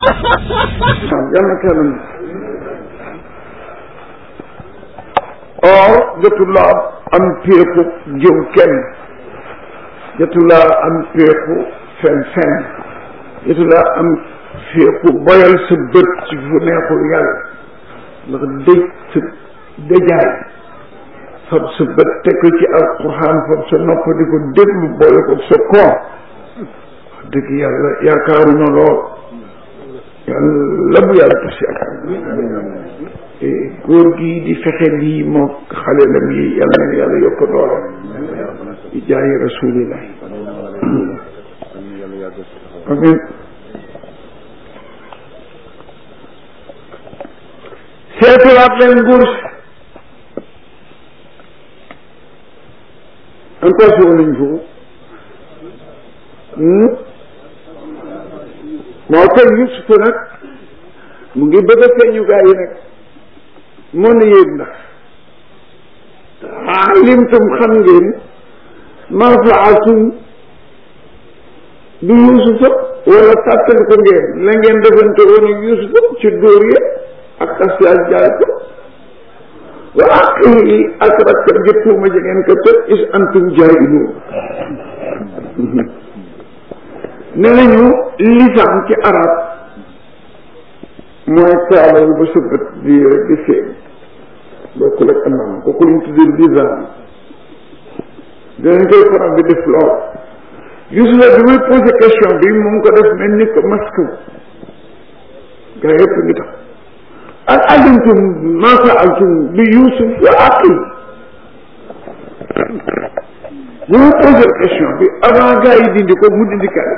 yàlla kanam or jotulaa am péeku jëw kenn jotulaa am péeku fen fen jotulaa am féeku boyal sa bët ci fu neexul yàlla ndax dëj sa dëjaay fab sa bët teg ko ci alquran fab sa nopp di ko déglu boole ko sa koor wax dëgg yàlla yaakaaruñu lool yàlla bu yàlla tas yaakaar góor gi di fexe lii moo xale lam yi yàlla na yàlla yokk doole di jaayi rasulillah amin seetiwaat leen nguur si encore si nañ foofu moo koy Yusufa nag mu ngi bëgg a feeñu gaa yi nag moo ne yéen ndax alimtum xam ngeen maa faaltum bi Yusufa wala tàttali ko ngeen la ngeen defante woon ak Yusufa ci dóor ya ak asiyaas jaay ko wa aqihi ak rakkam ji tuuma ji ngeen ko tëj is antum jaahiluun ne nañu lisaan ci arab mooy kaala yu ba sa bët bii rek di feeñ bokkul ak anam kooku lañ tuddee lisaan dinañ koy faral di def lool Yusufa bi muy posé question bi mu ngi ko def mel ni ko masque gaa yëpp ngi tax al alimtum ma faaltum bi Yusuf wa aqi bi muy posé question bi avant gaa yi dindi ko mu dindi kaay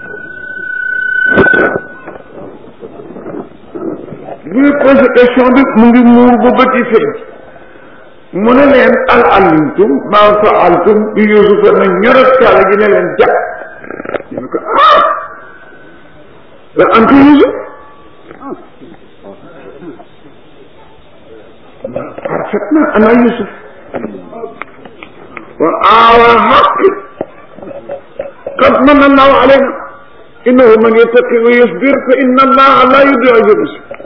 bi muy posé question bi mu ngi muur ba bët yi feeñ mu ne leen al alimtum ma faaltum bi yusufa na ñorat kaala gi ne leen jàpp ñu ne ko ah la antu yusuf parfaitement ana yusuf wa awa xaqi qad manna allahu alayna innahu man yattaqi wa yasbir fa inna allaha la yudiu ajra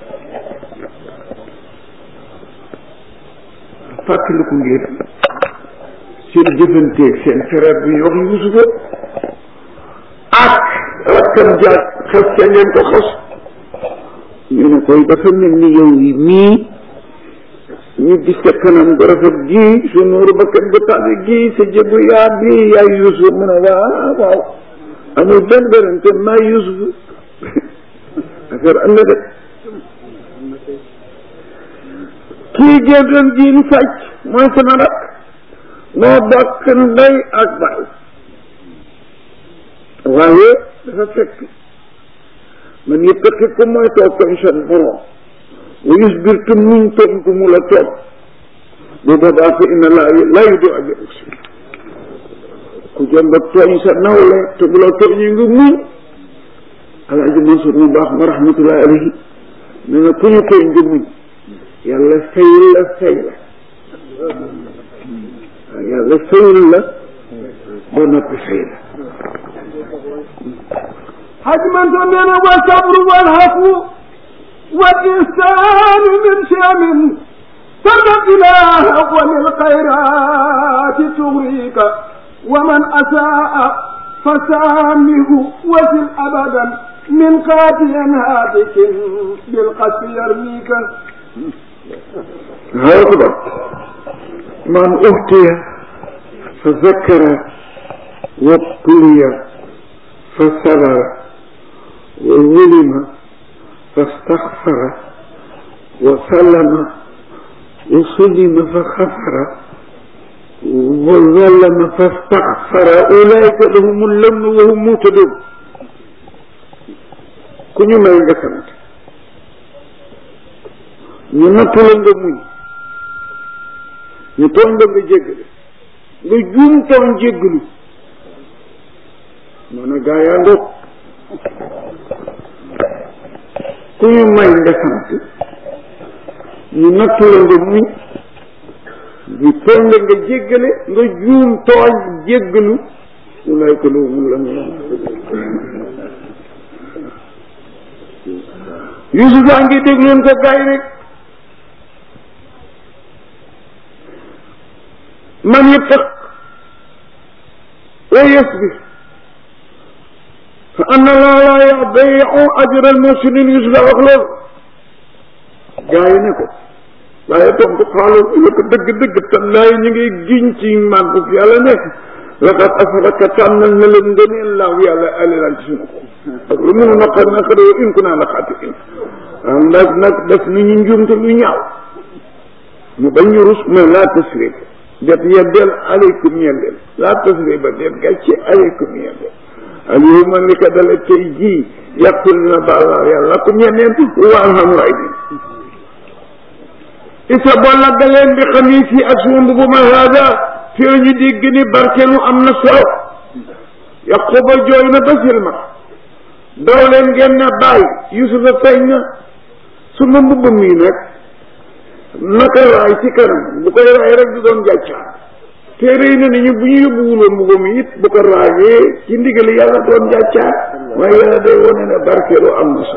fàttaliku ngeen seen jëfanteeg seen frère bi wax Yusufa ak rakkam jaag xas ca ngeen ko xos ñu ne koy dafa mel ni yow yi mii ñu gis ca kanam bu rafet gii su nuuru bakkan bu tànn gii sa jëbu yaa bii yaay Yusuf mu ne waaw waaw amul benn berante maa Yusuf affaire am na de kii génn diin sàcc mooy sama rak moo bokk ndey ak baay waaye dafa fekk man yëppati ku mooy toog koñ seen borom wa yusbir tu muñ tooñ ku mu la tooñ bu boobaa fa inna laa laa yu di ajr ku jëm ba tooñ sa nawle te bu la tooñee nga muñ alaaji Mansour mu baax ma rahmatullahi alayhi ne na ku ñu tooñ nga muñ yàlla fayul la fay la yàlla fayul la ba noppi fay la xaj man to nee na wa sabru wal hafu wal insanu min shamin tarda ilaha wa lil xayrati tugrika wa man asaa fasaamihu wasil abadan min qaatiyan haadikin bilqasfi yarmika هكذا من أوتي فذكر وابتلي فصبر وظلم فاستغفر وسلم وسلم فغفر وظلم فاستغفر أولئك لهم اللمن وهم مهتدون كن ما يغفرت ñu nattu la nga muñ ñu tooñ la nga jéggale nga juum tooñ jéggalu moo ne gaa yaa ngoog ku ñu may nga sant ñu nattu la nga muñ ñu tooñ la nga jéggale nga juum tooñ jéggalu ulay ko lu mun la mu Yuusufa ngi dégloon ko gaay rek man yattaq wa yasbir fa anna laa laa yudii'u ajra al-muhsinin Yuusufa wax loolu gaay yi ne ko waaye tontu xaaral la ko dëgg-dëgg tallaay ñu ngi giñ ci màggu yàlla nekk laqad asraka tànnal na leen ngëneel laaw yàlla alilan ci suñu ko ak lu mun naqar naqar wa in kunaa la xaatiin waaw ndax nag def nañu njuumte lu ñaaw mu bañ ñu rus mais laa tasrib det yeddeel aleykum yeddeel laa tasrib ba det gàcce aleykum yeddeel alyawma li ko dale tey jii yàqul na baal yàlla kum yeneen wa alhamu ay isa bolla da leen bi xamiis yi ak suma mbubuma haada fi la ñu dégg ni barkeelu am na solo yaquba jooy na ba silma daw leen ngeen na bàyyi yusufa feeñ na suma mbubb mii nag naka raay ci kanam bu koy raay rek du doon jàccaar téere yi ne nañu bu ñu yóbbuwuloon mbubb mi it bu ko raayee ci ndigali yàlla doon jàccaar waaye yàlla day wone ne barkeelu am na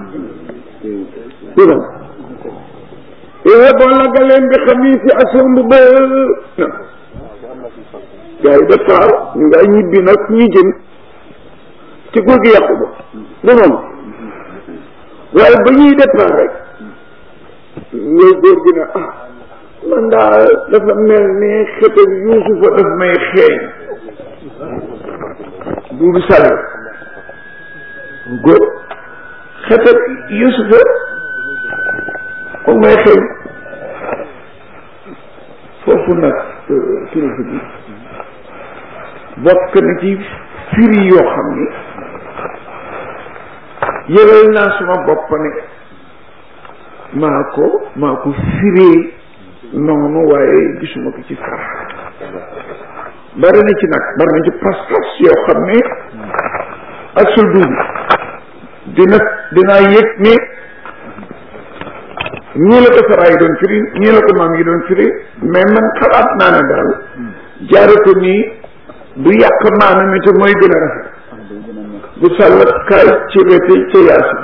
solo yéen bon la nga leen di xamiis yi ak seen bu ba gars yi départ ñu ngay ñibbi nag ñi jëm ci góor gi yàqu ba du noonu waaye ba ñuy départ rek loolu góor gi ne ah man daal dafa mel ni xetal yuusufa daf may xeeñ duudu sàll góor xetal yuusufa moom may xeeñ foofu nag kilifa bi bokk na ci firi yoo xam ni yëgal naa suma bopp ne maa ko maa ko firee noonu waaye gisuma ko ci far bari na ci nag bari na ci pas-pas yoo xam ne ak sul dugg dina dinaa yëg ni ñii la ko saraay doon firi ñii la ko maam yi doon firi mais man xalaat naa ne daal jaare ko nii du yàq maana mi te mooy gën a rafet bu sàll kaay ci wete ca yaasin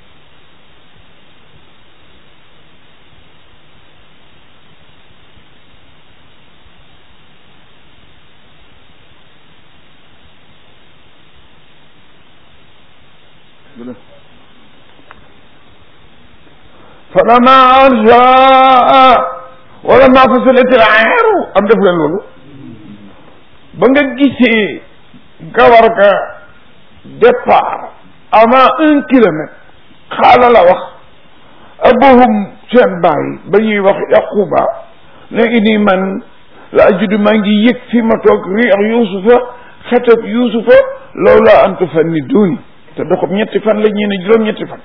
فلما جاء ولما فصلت العير am def leen loolu ba nga gisee gawar ga départ avant un kilomètre xaala la wax abuhum seen baay ba ñuy wax yaquba ne ini man la ajudu maa ngi yëg fi ma toog riix yusufa xetab yusufa loolu laa antu fan ni duuni te doxam ñetti fan la ñee ne juróom ñetti fan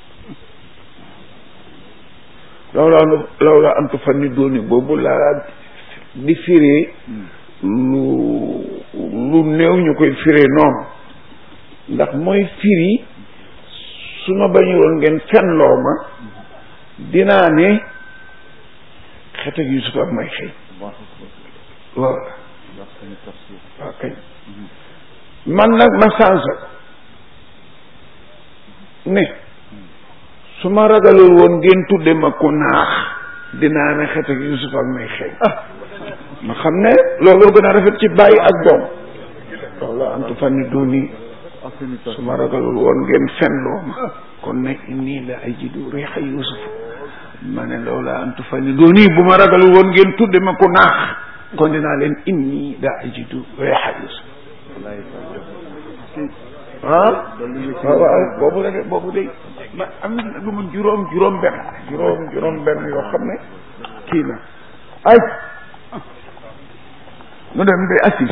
lawla lawla an tufanni dooni boobu laa di firee lu lu néew ñu koy firee noonu ndax mooy firi su ma bañu woon ngeen fenloo ma dinaa ne xet ak Yusuf ak may xëy loolu la waaw kañ man nag ma sansa ne su ma ragalul woon ngeen tudde ma ku naax dinaa ne xet ak Yusuf ak may xëy ma xam ne looloo gën a rafet ci bàyyi ak doom loolu antu fanni duni su ma ragalul woon ngeen fenloo ma kon nag inni la ajidu riixa Yusuf ma ne loolu antu fanni duni bu ma ragalul woon ngeen tudde ma ku naax kon dinaa leen inni la ajidu riixa Yusuf ah waaw waaw boobu la de boobu de ma am na lu mu juróom juróom benn juróom juróom benn yoo xam ne kii na ay mu dem de assis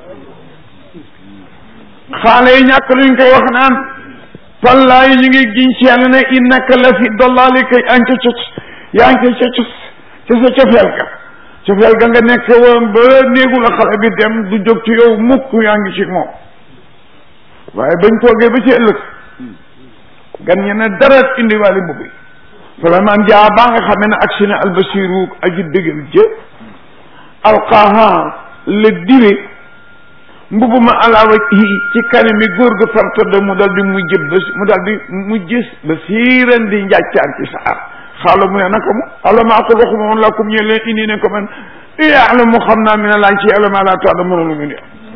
xaale yi ñàkk luñ koy wax naan wallaay ñu ngi giñ ci yàlla ne innaka la fi dollaali kay yaa ngi ca yaa ngi ca ca ca sa cofeel ga cofeel ga nga nekk woon ba néegu la xale bi dem du jóg ci yow mukk yaa ngi ci moom waaye bañ toogee ba ci ëllëg gan ñe ne dara indiwaale mbubb yi vraiment jaa baa nga xamee ne ak si ne albasiru aji dëggal jë alqaaha la dire mbubu ma alaawa ci kanami góor gu far tëdd mu dal di mujj ba mu dal di mujj ba siiran di njàccaar ci saar xaala mu ne naka mu alamaa ko waxuma woon la kum ñe leen indi ne ko man yàlla mu xam naa mi ne laa ci yàlla maa laa taala mënulu mu ne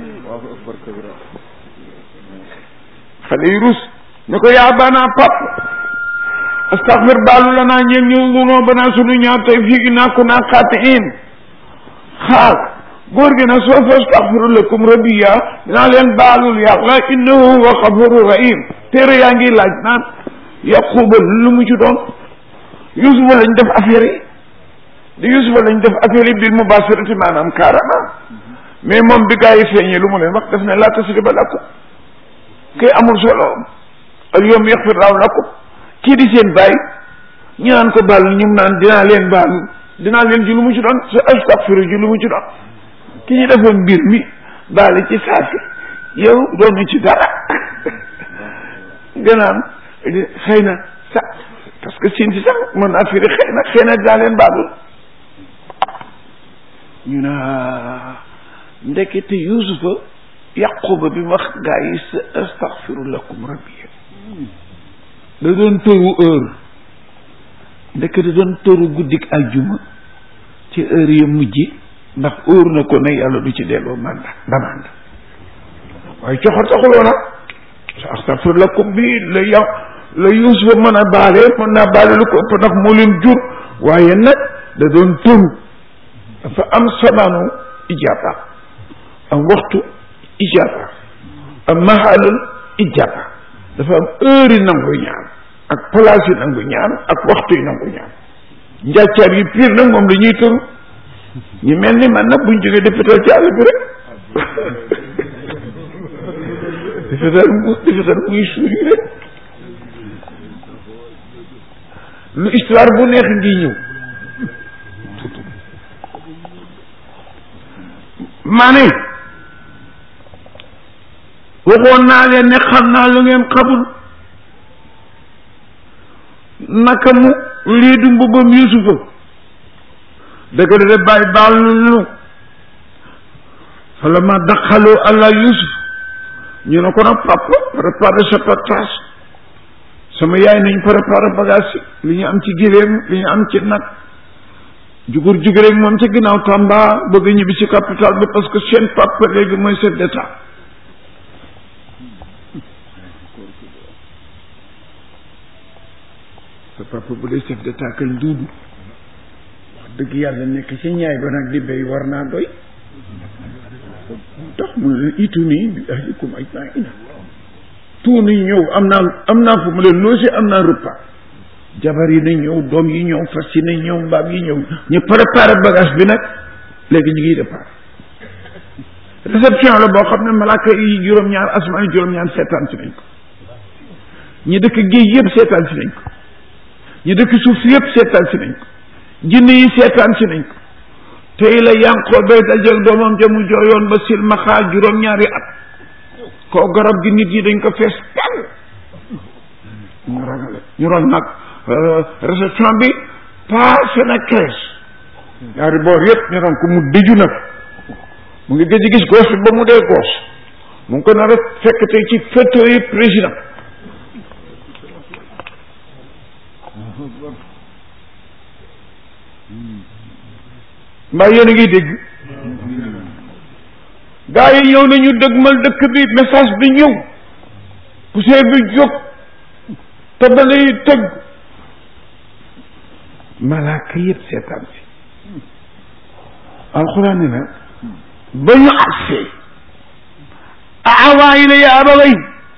xale yi rus ne ko yaa banaa pap astaghfir baalu la naa ñeen ñu lunoo banaa sunu ñaaw tey fii naa ko naa xaati in xaal góor gi nag soo fa astaghfiru lakum rabbiya dinaa leen baalul yàlla innahu huwa xafuru rahim téere yaa ngi laaj naan yaquba lu mu ci doon yusufa lañ def affaire yi di yusufa lañ def affaire yi bil mubasirati maanaam carrément mais moom bi gaa yi feeñee lu mu leen wax def ne laa tasriba lakum kay amul solo al yawma yaxfir laahu lakum kii di seen bàyyi ñu naan ko baal ñu naan dinaa leen baal dinaa leen ji lu mu ci doon sa astaghfiru ji lu mu ci doon ki ñu defoon mbir mi baale ci saasi yow doonu ci dara gannaaw xëy na sax parce que siin si sax mën naa firi xëy na xëy na dinaa leen baalul ñu ne ndekete yusufa yaquba bi wax gaa yi sa astaghfiru lakum rabbi da doon tëru heure ndekete doon tëru guddik aljuma ci heure ya mujj ndax óor na ko ne yàlla du ci delloo manda damanda waaye coxor taxuloo nag sa astaghfir lakum bi la ya la yusufa mën a baale mën naa baale lu ko ëpp ndax moo leen jur waaye nag da doon tëru dafa am samaanu ijaaba am waxtu ijaaba am mahalul ijaaba dafa am heure yi nangu ñaan ak place yi nangu ñaan ak waxtu yi nangu ñaan njàccaar yi pire nag moom la ñuy tëru ñu mel ni man nag buñ jógee defetal ci àll bi rek defetal mu defetal muy suur yi rek lu histoire bu neex ngi ñëw maa ne waxoon naa leen ne xam naa lu ngeen xamul naka mu lii du mbubbam yusufa dëgg de bàyyi baal nu fala ma daxalu àlla yusuf ñu ne ko nag papa préparé sa partage sama yaay nañ préparé bagage yi li ñu am ci giléem li ñu am ci nag jugur jugur rek moom ca ginnaaw Tamba bëgg ñibbi ci capital bi parce que seen papa léegi mooy chef d'état sa papa bu dee chef d'état kañ duudu wax dëgg yàlla nekk ci ñaay ba nag di béy war naa doy tax mu ne itu nii bi ahlikum ajmaina tuuni ñëw am naa am naa fu mu leen loosi am naa repas jabar yi nañ ñëw doom yi ñëw fas yi nañ ñëw mbaam yi ñëw ñu préparé bagage bi nag léegi ñu ngi départ réception la boo xam ne malaaka yi juróom-ñaar asmaan yi juróom-ñaar seetaan si nañ ko ñi dëkk géej yëpp seetaan si nañ ko ñi dëkk suuf si yëpp seetaan si nañ ko jinne yi seetaan si nañ ko tey la yànqoo bay dajal doomam jamu jooyoon ba silmaxaa juróom-ñaari at koo garab gi nit ñi dañ ko fees tel ñu ragale ñu ron nag réception bi passé na quinze ñaari boor yëpp ñu ron ko mu dëju nag mu ngi gëj gis gos bi ba mu dee gos mu ngi ko nar a fekk tey ci fauteuil président mbaa yéen a ngi dégg gaa yi ñëw nañu dëgmal dëkk bi message bi ñëw poussière bi jóg tabale yi tëgg malaaka yëpp seetaan si alxuraan ne na ba ñu agsee aawaa ila ya abaway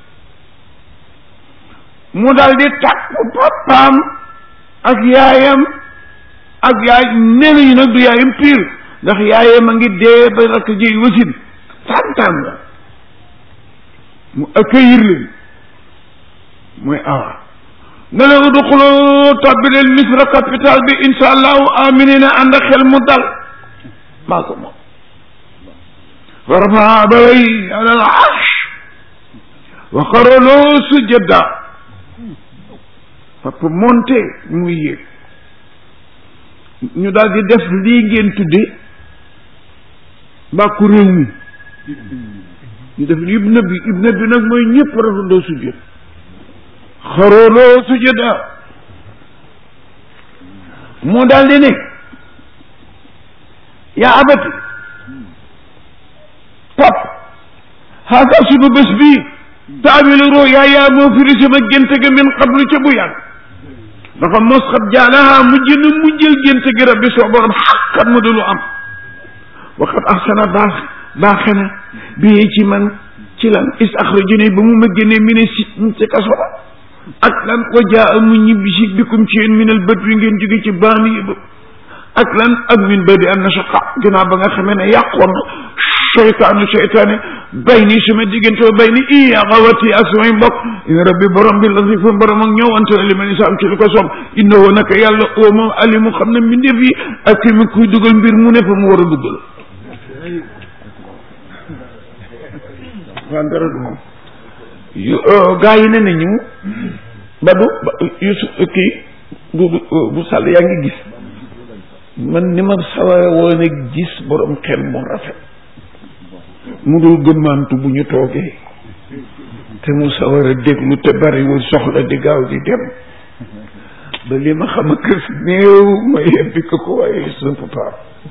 mu dal di tàkku papaam ak yaayam ak yaay nee nañu nag du yaayam pire ndax yaayam a ngi dee ba rakk ji wasin santaan la mu accueillir leen mooy awa ne leen uduxulu tabbi leen misra capital bi insha allahu aminina ànd ak xel mu dal maa ko moom wa rafaa abaway ala al arsh wa xaraloo sujada papa monté muy yéeg ñu daal di def lii ngeen tudde bàkku réew mi ñu def ibna bi ibna bi nag mooy ñëpp rafandoo sujjóot xarooloo sujjóota moo daal di ne yaa abati pap xaaka sunu bés bii taawilu roo yaa yaa moo firi sama gént ga min qablu ca bu yàgg dafa mos xat jaalaha mujj na mujjël gént gi rabbi soo borom xaqat mu dulu am waxat ahsana baax baaxe na bii ci man ci lan is axrajani ba mu ma génnee mi ne si ci kaso ba ak lan wa jaa mu ñibbi si bikum ci yéen minal bët wi ngeen jóge ci baani yi ba ak lan ak min badi an nashaqa ginnaaw ba nga xamee ne yàqoon na seytaanu seytaane bay nii suma diggante ba bay ni i axawati ak samay mbokk in rabbi borom bi latifu borom ak ñëwante na li ma ni saam ci li ko soob innahu naka yàlla oo moom alimu xam ne mbindeef yi ak fi mu kuy dugal mbir mu ne fa mu war a duggal waa dara du moom yu gaa yi ne nañu ba du yusu kii bu bu sàll yaa ngi gis man ni ma sawara woon a gis borom xel mu rafet mu dul gëmmantu bu ñu toogee te mu sawar a déglu te bariwul soxla di gaaw di dem ba li ma xam a kër néew ma yebbi ko ko waaye je ne peux pas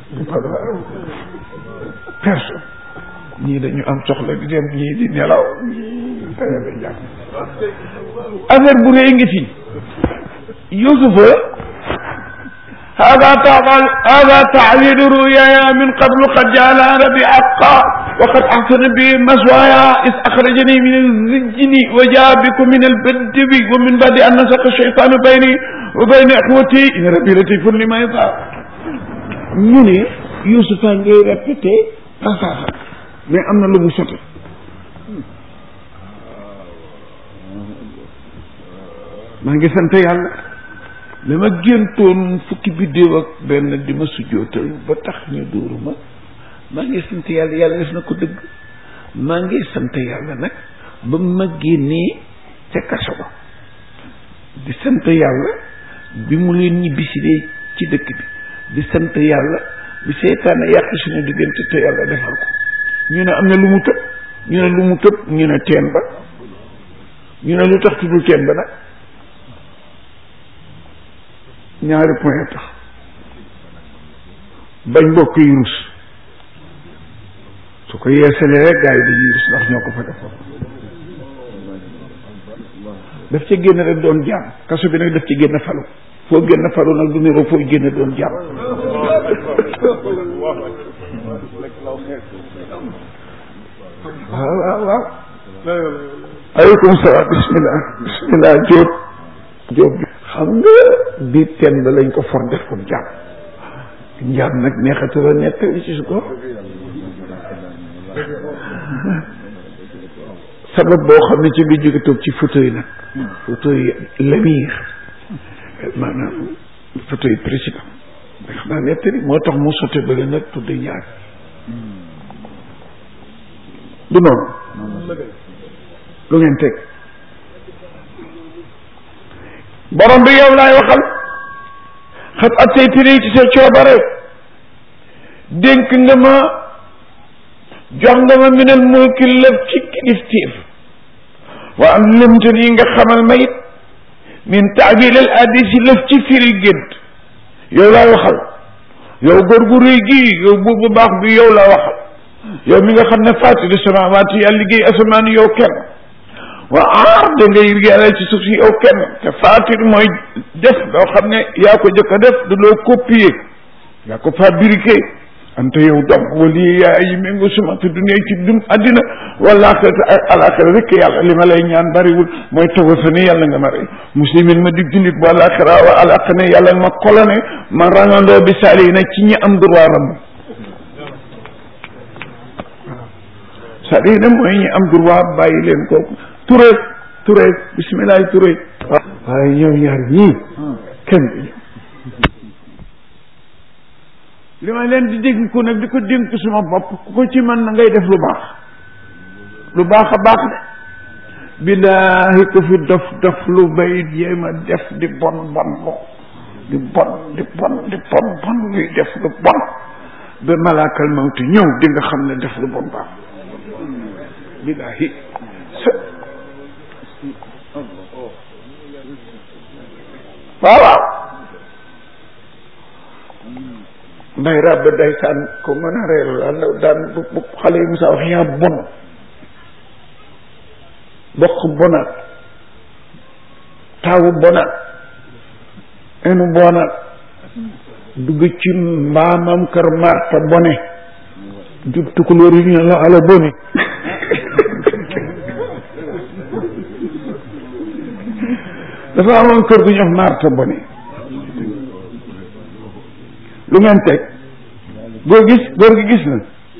personne ñii dañu am soxla di dem ñii di nelaw ñii tayale jàpp affaire bu rëy ngi fi Yusufa hada taal hada taawilu ruyaya min qablu qad jaala rabbi haqa wa qad ahsana bi maswaya is akhrajani min alzijni wa jaa bikum min albadwi wa min badi an nasaqa shaytanu bayni wa bayna ikhwati in rabbi latifun lima yasa ñu ne Yusufa ngay répété passage mais am na lu mu sote maa ngi sant yàlla li ma géntoon fukki biddéew ak benn di ma sujjootal ba tax ñu dóoru ma maa ngi sant yàlla yàlla def na ko dëgg maa ngi sant yàlla nag ba ma génnee ca kaso ba di sant yàlla bi mu leen ñibbisilee ci dëkk bi di sant yàlla bi seytaane yàq suñu diggante te yàlla defal ko ñu ne am na lu mu tëb ñu ne lu mu tëb ñu ne teen ba ñu ne lu tax tuddul teen ba nag ñaari point tax bañ mbokk yi rus su ko yeesalee rek gars yi dañuy rus ndax ñoo ko fa defoon daf ca génn rek doon jaam kaso bi nag daf ci génn falu foo génn falu nag du niroo foo génn doon jaam waaw waaw waaw aleykum salaam bismillah bismillah jóob jóob bi xam nga biir teen ba lañ ko for def ko jaam njaam nag neexatu la nekk ci su ko sabab boo xam ne ci nga jóge toog ci fauteuil nag fauteuil l'émir maanaam fauteuil président ndax naa nettali moo tax mu sote bale nag tudde ñaar du noonu lu ngeen teg borom bi yow laay waxal xat at say tiri ci sa coobare dénk nga ma jox nga ma minal mulki lëf ci kilifteef wa am limtan yi nga xamal ma it min taabil al hadis yi lëf ci firi gént yow laay waxal yow góor gu rëy gii yow buur bu baax bi yow laa waxal yow mi nga xam ne fàttali samawaati yaa liggéey asamaan yow kenn waa aar da ngay yàlla ci suuf si yow kenn te faatir mooy def loo xam ne yaa ko jëkk a def du loo copier yaa ko fabriqué ante yow dom wali yaa yi méngo suma te dunya ci dun addina wala axirata ak alaxira rek yàlla li ma lay ñaan bariwul mooy toga fa ne yàlla nga ma rey muslimin ma di jullit bu alaxira wa alaqa ne yàlla ma kolone ma rangandoo bi saali na ci ñi am droit ram c'est-à-dire mooy ñi am droit bàyyi leen kooku Touré Touré bisimilah Touré. waaye ñoom ñaar ñii kenn du li ma leen di dégg ko nag di ko dénk suma bopp ku ko ci mën na ngay def lu baax lu baax a baax de billaahi ko fi dof dof lu bay jéem a def di bon bon lo di bon di bon di bon bon luy def lu bon ba malaakal mawti ñëw di nga xam ne def lu bon baax billahi sa waaw waaw nday ràbb day saan ko mën a reer la daan bu bu xale yi musa wax yaa bon bokk bonaat taawu bonaat enu bonaat dugg ci mbaamam kër marta bone jub tukulóor yi ñu ne la ala bone dafa amoon kër gu ñox marta bone lu ngeen teg góor gis góor gi gis na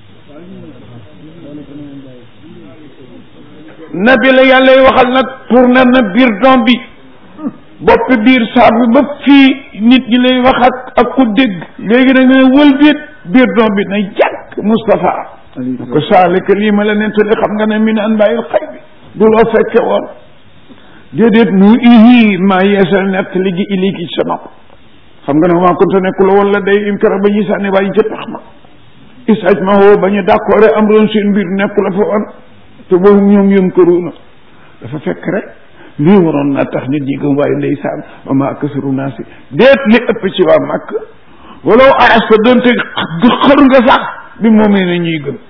nabi la yàlla y waxal nag tourné na biir doom bi bopp biir saab bi ba fii nit ñi lay wax ak ak ku dégg léegi nag ne wëlbit biir doom bi na jàkk Moustapha ko saalika lii ma la nettali xam nga ne min anbaayil xay bi du loo fekke woon déedéet nu ihi maa yeesal nett ligi iliki ci sa nopp xam nga ne maa kunta nekku la woon la day im kara ba ñuy sànni waaye ca tax ma isaj ma woo ba ñu d'accord am roon seen mbir nekku la fa woon te boobu ñoom yëm këruuna dafa fekk rek lii waroon naa tax nit ñi gëm waaye ndeysaan wa maa aksaru naasi déet li ëpp ci waa màkk walaw arasta doonte xër nga sax bi moomee na ñuy gëm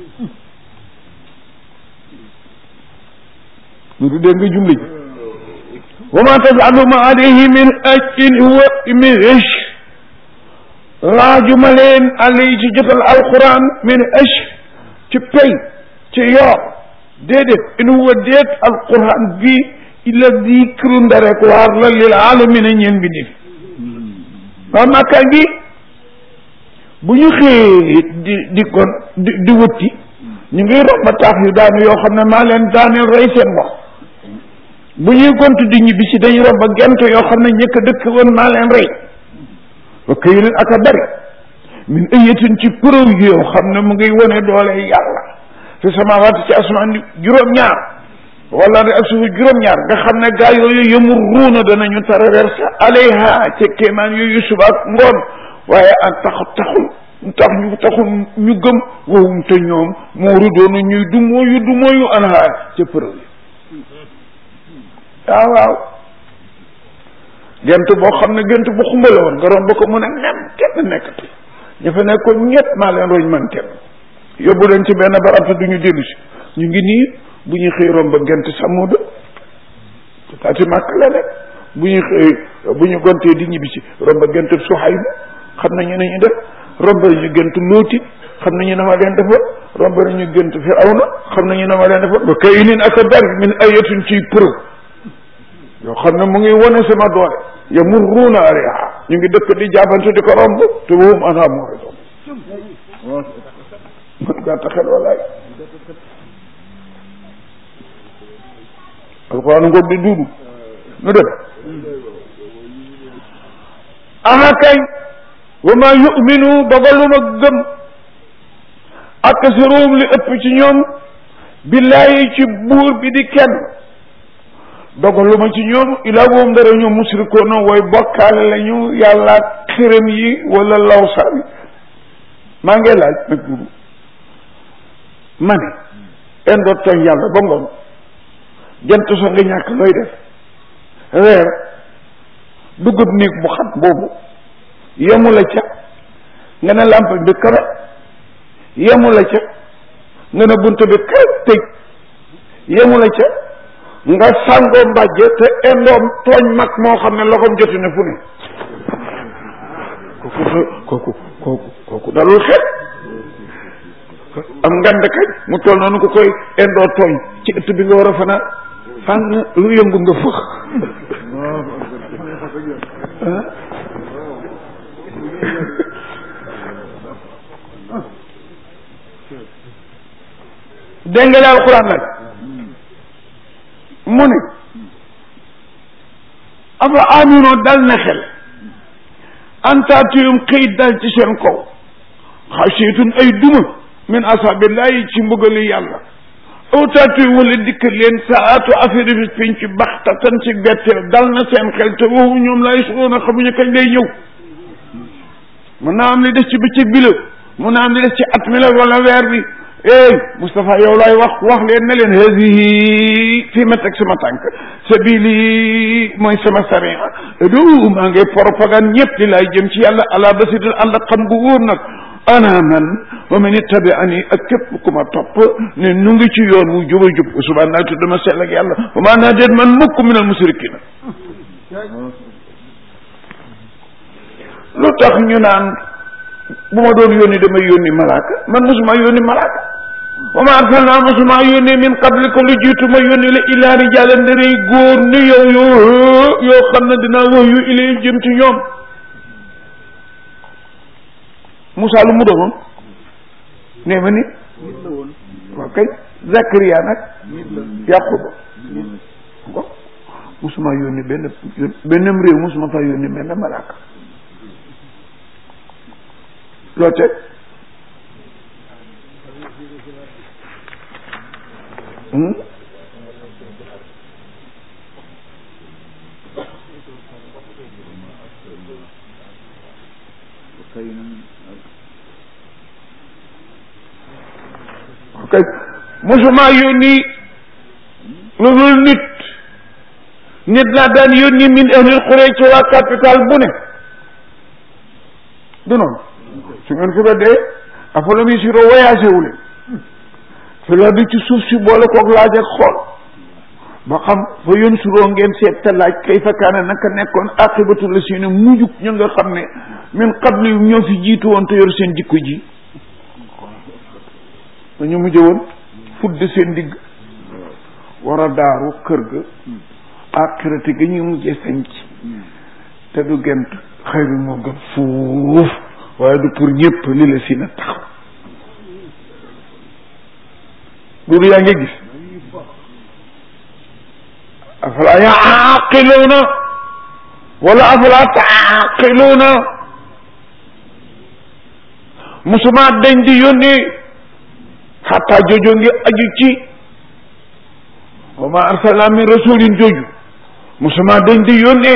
lu du dégg nga jumli ji wa ma tafalu ma alayhi min ajrin huwa min ish laajuma leen alay ci jotal alquran min ish ci pay ci yoor déedéet in huwa déet alquran bi illa dikru ndarek waar la lil alamina ñeen bi def waa màkka ngi bu ñu xëyee di di kon di di wëtti ñu ngi romb taax yu daanu yoo xam ne maa leen daaneel rey seen wax bu ñuy gont di ñibbi si dañu romb gent yoo xam ne ñëkk dëkk woon maa leen rey wa këyilin ak a bari min ëyatin ci preuve yoo xam ne mu ngi wone doole yàlla fi samawaat ci asamaan juróom-ñaar wala de ak suufu juróom-ñaar nga xam ne gaa yooyu yëmur ruuna danañu traversé alayha ca kéemaan yooyu suba ak ngoon waaye ak tax taxul tax ñu taxul ñu gëm wowum te ñoom moo rudoona ñuy du mooyu du mooyu anha ca preuve waaw waaw gent boo xam ne gent bu xumbale woon nga romb ko mu ne nem kenn nekkati ña fa nekkoon ñett maa leen roñ man kenn yóbbu leen ci benn barab te duñu dellu si ñu ngi nii bu ñu xëy romb gent samuda taati màkk la nekk bu ñu xëy bu ñu gontee di ñibbi si romb gent suhayb xam nañu ne ñu def romb nañu gent lóoti xam nañu ne ma leen defoon romb nañu gent firawna xam nañu ne ma leen defoon ba kay inin ak a bari min ayatin ciy preuve yoo xam ne mu ngi wane sama doole yamurruuna alayha ñu ngi dëkk di jaabante di ko romb te wahum anhaa mu'riduun man gàtt xel walaay alquran ngoog di duudu nu dem aha kay wa ma yuminu dogaluma gëm aksaruhum li ëpp ci ñoom billahi ci buur bi di kenn dogaluma ci ñoom ilaa woom dara ñoom musrikoona wooy bokkaale lañu yàlla xërëm yi wala lawsaan yi maa ngi laaj nag dudu ma ne indoo tooñ yàlla ba ngoon jant so nga ñàkk looy def weer dugub néeg bu xat boobu yemu la ca nga ne làmp bi kara yemu la ca nga ne bunt bi kara tëj yemu la ca nga sàngoo mbàjje te indoom tooñ mag moo xam ne loxoom jotu ne fu ne kooku kooku kooku kooku dalul xel am ngand kañ mu toll noonu ku koy indoo tooñ ci ëtt bi nga war a fanaan fànn lu yëngu nga fëx dégg nga daal alxuraan nag mu ne afa aminoo dal na xel antaatiyum xëy dal ci seen kaw xasiyatun ay duma min asabillahi ci mbugali yàlla aw taatiyum wala dikk leen saatu affaire bi piñ ci baxtatan ci betteel dal na seen xel te woowu ñoom lay suroon a xamuñu kañ lay ñëw mën naa am li des ci bëccëg bi la mën naa am li des ci at mi la wala weer bi ey Moustapha yow laay wax wax leen ne leen hadihi fii ma teg sama tànk sabili mooy sama sariya du maa ngi propagande ñëpp di laay jëm ci yàlla ala basirin ànd ak xam gu wóor nag ana man wa man ittabi'ani ak képp ku ma topp ne nu ngi ci yoon wu juba jub subaa naa tudd ma sell ak yàlla wa maa naa déet man mukk min al musrikina lu tax ñu naan bu ma doon yónni damay yónni malaaka man mosuma yónni malaaka wa ma arsalna mosuma yónni min qablika lu jiitu ma yónni la illaa rijaalan ndarey góor ni yow yoo yoo xam ne dinaa wax yu ilayhim jëm ci ñoom Moussa lu mu doonoon nee ma ni waaw kay Zakaria nag Yaquba ko mosuma yónni benn benn réew mosuma fa yónni benn malaaka loo teg ok mosuma yónni lu dul nit nit laa daan yónni min ahlil xuree ci waa capital bu ne du noonu su ngeen ko dee afala mi siro voyagé wu leen su la di ci suuf si boole koog laaj ak xool ba xam fa yoon suroo ngeen seet te laaj kay fa kaana naka nekkoon aqibatu la si ne mujjug ñu nga xam ne min qabli ñoo fi jiitu woon te yor seen jikko ji dañu mujj woon fudde seen digg war a daaru kër ga aqirati ga ñuy mujjee sanc te du gent xëyru moo gën fuuf waaye du pour ñëpp li la si na taxaw loolu yaa ngi gis afala yaaqiluuna wala afala taaqiluuna musuma dañ di yónni xataa joojo ngi aju ci wa ma arsalna min rasulin jooju musuma dañ di yónnee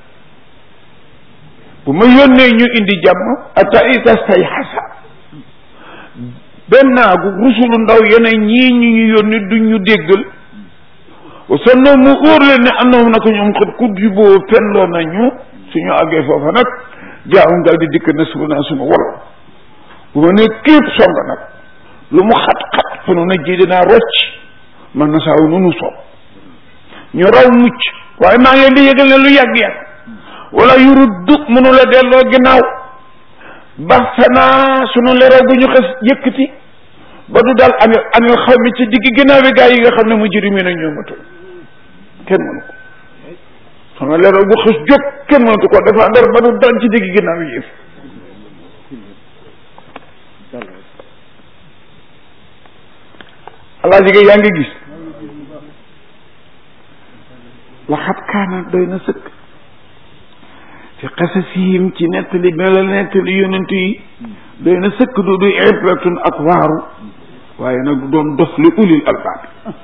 bu ma yónnee ñu indi jàmm ata ita say xasa bennaagu rusulu ndaw yeneen ñii ñu ñu yónni duñ ñu déggal wa sannoo mu óor leen ne annahum naka ñoom xët ku juboo fenloo nañu suñu àggee foofa nag jaawum daal di dikk na suba naa sunu wol bu ma ne képp song nag lu mu xat-xat fa nu na ji dinaa rocc man na saaw nunu soob ñu raw mucc waaye maa ngi leen di yëgal ne lu yàgg-yàgg wala yuruddu mënu la delloo ginnaaw baxsanaa sunu leeral gu ñu xes yëkkati ba du daal anil anil xaw mi ci digg ginnaaw bi gaa yi nga xam ne mujrimiin a ñoo matul kenn mënu ko sunu leeral gu xes jóg kenn mënatu ko défendre ba du daan ci digg ginnaaw yi yëf alaa jigéen yaa ngi gis laxat kaana doy na sëkk fi qasasihim ci nettali bi la nettali yonent yi doy na sëkk du du ibratun ak waaru waaye nag du doon dof li ulil albaab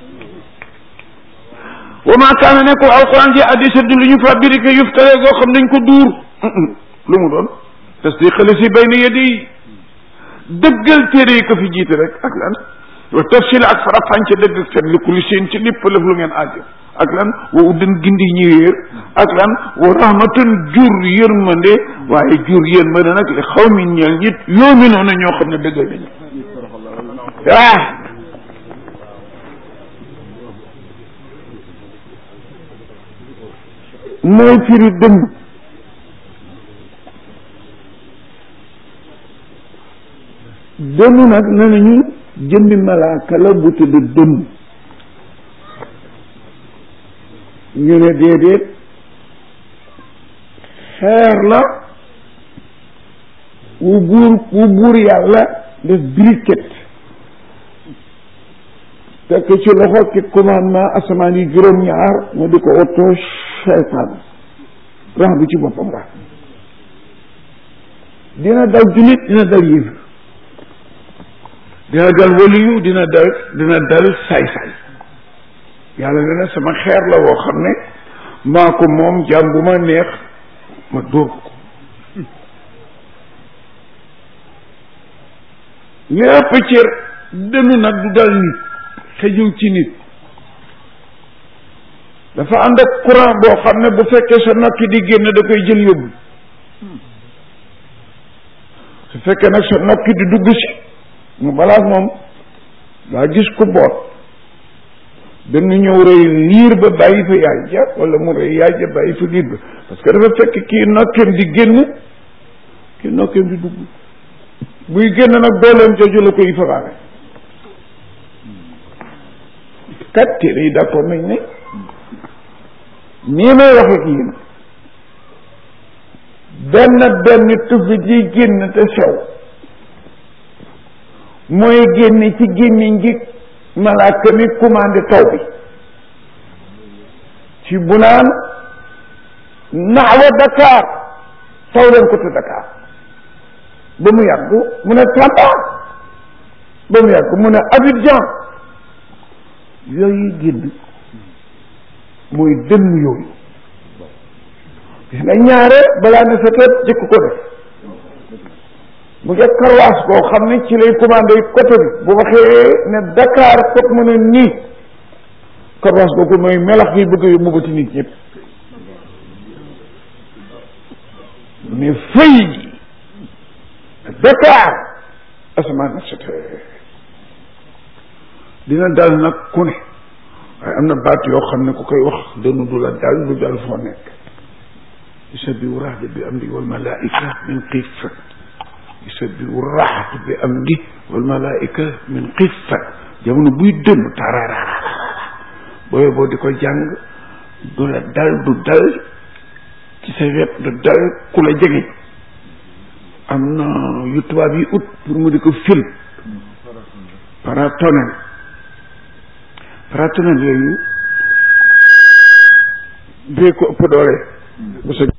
wa ma kaana ne ko alquran ji addisa du lu ñu fabriqué yuftare goo xam nañ ko duur lu mu doon tasdiqa la si bayna yadi dëggal téere yi ko fi jiite rek ak lan wa tafsil ak farafànce dëgg ak fen li kulli seen ci lépp lëf lu ngeen aajo ak lan wa uddan gindi ñi réer ak lan wa rahmatan jur yërmande waaye jur yërmande nag li xaw mi ñeel ñit yoomi noonu ñoo xam ne dëggal nañu ah mooy firi dëmm dëmm nag ne nañu jëmmi malaaka la bu tudd dëmm ñu ne déedéet xeer la wu buur wu buur yàlla def briquet fekk ci loxo ki commandement asamaan yi juróom-ñaar mu di ko oto cheytaan rax bi ci boppam rax dina dal julit dina dal yëf dina dal waliyu dina dal dina dal saay-saay yàlla ne na sama xeer la woo xam ne maa ko moom jaam bu ma neex ma dóor ko lépp ci dënnu nag du dal nit xëjul ci nit dafa ànd ak courant boo xam ne bu fekkee sa nokki di génn da koy jël yóbbu su fekkee nag sa nokki di dugg si mu balaa moom daa gis ku boot dana ñëw rëy liir ba bàyyi fa yaay ja wala mu rëy yaay ja bàyyi fa liir ba parce que dafa fekk kii nokkeem di génn kii nokkeem di dugg buy génn nag dooleem jooju la koy fabaale kat téere yi d'accord nañ ne nii may wax ak yéen benn benn tubb ji génn te sew mooy génn ci gémmiñ gi malaaka mi commandé taw bi ci bu naan naxwa Dakar taw leen ko te Dakar ba mu yàgg mu ne Tamba ba mu yàgg mu ne Abidjan yooyu génn mooy dënn yooyu gis nga ñaare balaa ne sa tët jëkk ko def mu ngi karwaas koo xam ne ci lay commandé côté bi bu waxee ne Dakar foog mu ne nii karwaas kooku mooy melax yi bëgg a yóbbu ba ci nit ñëpp mais fëy Dakar asamaan na set dina dal nag ku ne waaye am na baat yoo xam ne ku koy wax dënnu du la dal du dal foo nekk yusabbihu rahdu bi amdi wal malaika min xiifat yusabbihu rahdu bi amdi wal malaika min xiifat jamono buy dënnu tararara booy boo di ko jàng du la dal du dal ci sa wet du dal ku la jege am na yu tubaab yi ut pour mu di ko fil paratonel paratonel yooyu bee ko ëpp doole bu sa